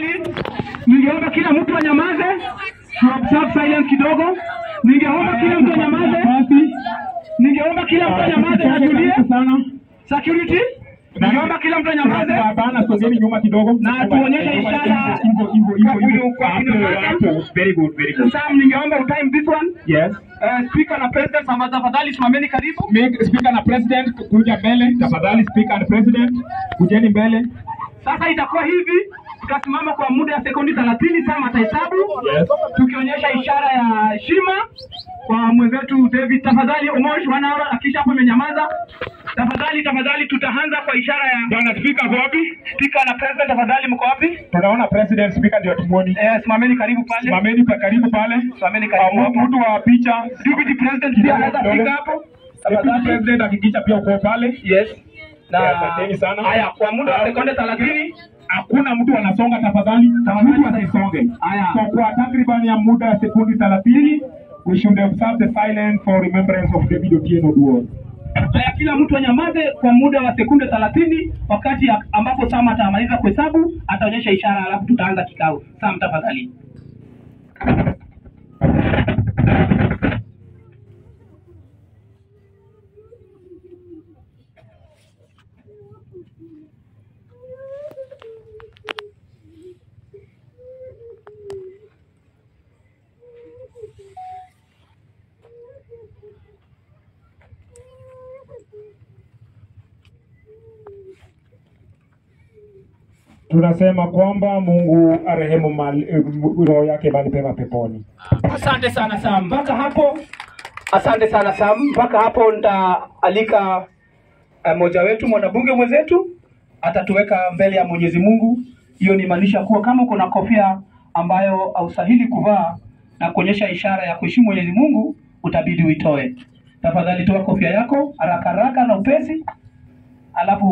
tafadhali, ningeomba kila mtu anyamaze, to observe silence kidogo. Ningeomba kila mtu anyamaze, ningeomba kila mtu anyamaze, atulie. sana. Security, ningeomba kila mtu anyamaze. Hapana, sogeni nyuma kidogo. Na tuonyeshe ishara hivyo hivyo hivyo kwa hivyo. huyu- kwa huyu Hapo, mama. hapo. Very good, very good. Sam, ningeomba utime this one. Yes. Uh, speaker na president, sama- tafadhali simameni karibu. Make speaker na president kuja mbele tafadhali. Speaker and president kujeni mbele. Sasa itakuwa hivi, tutasimama kwa muda ya sekundi 30 Sam atahesabu Yes. tukionyesha ishara ya heshima kwa mwenzetu David. Tafadhali Omosh, one hour, akisha hapo imenyamaza. Tafadhali, tafadhali, tutaanza kwa ishara ya Bwana speaker ako wapi? speaker na president. Tafadhali, mko wapi? Tunaona president speaker ndio tumuoni. Eh, simameni karibu pale, Simameni pa karibu pale. simameni karibu Ah, hapo. Mtu wa picha. Deputy president pia anaweza fika hapo. Deputy Tafadhali. president hakikisha pia uko pale. Yes. Na Eh, asanteni sana. haya, kwa muda wa sekunde 30 Hakuna mtu anasonga tafadhali. Tafadhali. Mtu asisonge. Haya. So kwa takriban ya muda ya sekundi 30 we should observe the silence for remembrance of David Otieno Duol. Haya, kila mtu anyamaze kwa muda wa sekunde 30 wakati ya- ambapo Sam atamaliza kuhesabu, ataonyesha ishara, alafu tutaanza kikao. Sam, tafadhali. Tunasema kwamba Mungu arehemu mali, eh, roho yake mahali pema peponi. Asante sana Sam, mpaka hapo. Asante sana Sam, mpaka hapo nitaalika uh, mmoja wetu mwanabunge mwenzetu atatuweka mbele ya Mwenyezi Mungu. Hiyo ni maanisha kuwa kama uko na kofia ambayo haustahili kuvaa na kuonyesha ishara ya kuheshimu Mwenyezi Mungu, utabidi uitoe. Tafadhali toa kofia yako haraka haraka na upesi, alafu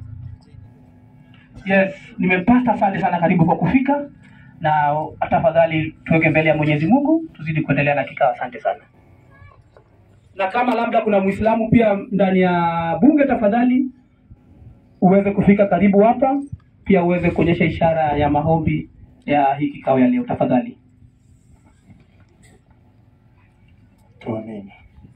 Yes, nimempata. Asante sana, karibu kwa kufika, na tafadhali tuweke mbele ya Mwenyezi Mungu, tuzidi kuendelea na kikao. Asante sana. Na kama labda kuna Muislamu pia ndani ya bunge, tafadhali uweze kufika karibu hapa, pia uweze kuonyesha ishara ya maombi ya hii kikao ya leo, tafadhali. Tuamini.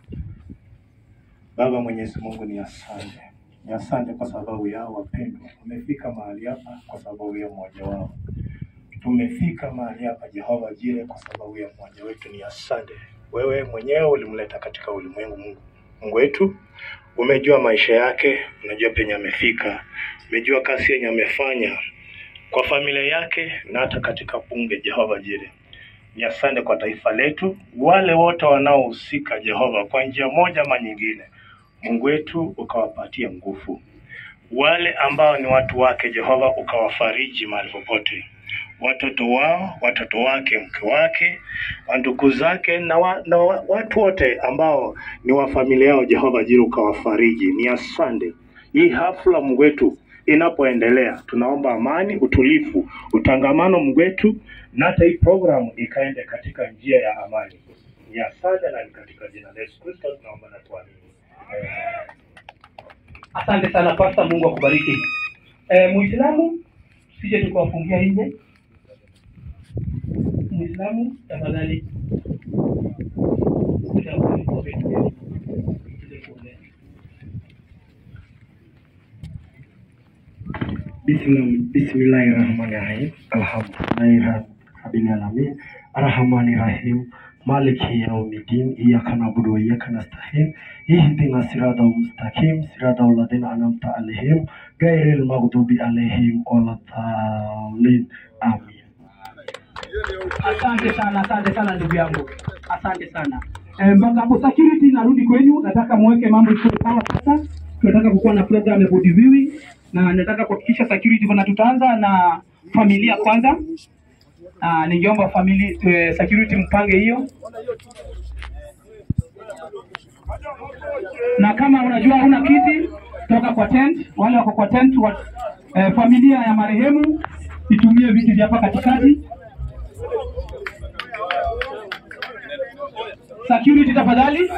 Baba Mwenyezi Mungu, ni asante, ni asante kwa sababu yao wapendwa wamefika mahali hapa kwa sababu ya mmoja wao. Tumefika mahali hapa Jehova Jire kwa sababu ya mmoja wetu. Ni asante, wewe mwenyewe ulimleta katika ulimwengu. Mungu Mungu wetu, umejua maisha yake, unajua penye amefika, umejua kazi yenye amefanya kwa familia yake na hata katika bunge. Jehova Jire, ni asante kwa taifa letu, wale wote wanaohusika Jehova, kwa njia moja ama nyingine. Mungu wetu ukawapatia nguvu, wale ambao ni watu wake Jehova, ukawafariji mahali popote, watoto wao, watoto wake, mke wake, ndugu zake na, wa, na wa, watu wote ambao ni wa familia yao Jehova Jire, ukawafariji. Ni asante hii hafla Mungu wetu inapoendelea, tunaomba amani, utulivu, utangamano Mungu wetu, na hata hii programu ikaende katika njia ya amani. Ni asante na ni katika jina la Yesu Kristo tunaomba na tuamini. Amen. Asante sana Pasta, Mungu akubariki. E, Muislamu sije tukawafungia nje. Muislamu tafadhali. Bismillahirrahmanirrahim. Alhamdulillahi rabbil alamin. Arrahmanirrahim. Maliki yaumiddin. Iyyaka na'budu wa iyyaka nasta'in. Ihdinas siratal mustaqim. Siratal ladzina an'amta 'alaihim ghairil maghdubi 'alaihim waladdallin. Amin. Asante sana, asante sana ndugu yangu, asante sana. Eh, mpaka hapo security, narudi kwenyu. Nataka muweke mambo ikuwe sawa sasa. Tunataka kukuwa na program ya body viewing na nataka kuhakikisha security kuna, tutaanza na familia kwanza. Ah, ningeomba family eh, security mpange hiyo, na kama unajua huna kiti toka kwa tent, wale wako kwa tent wa, eh, familia ya marehemu itumie viti vya hapa katikati. Security tafadhali.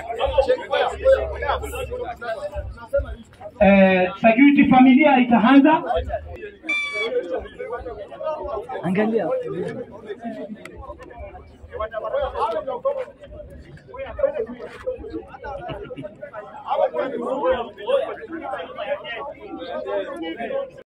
Eh, security familia itaanza. Angalia.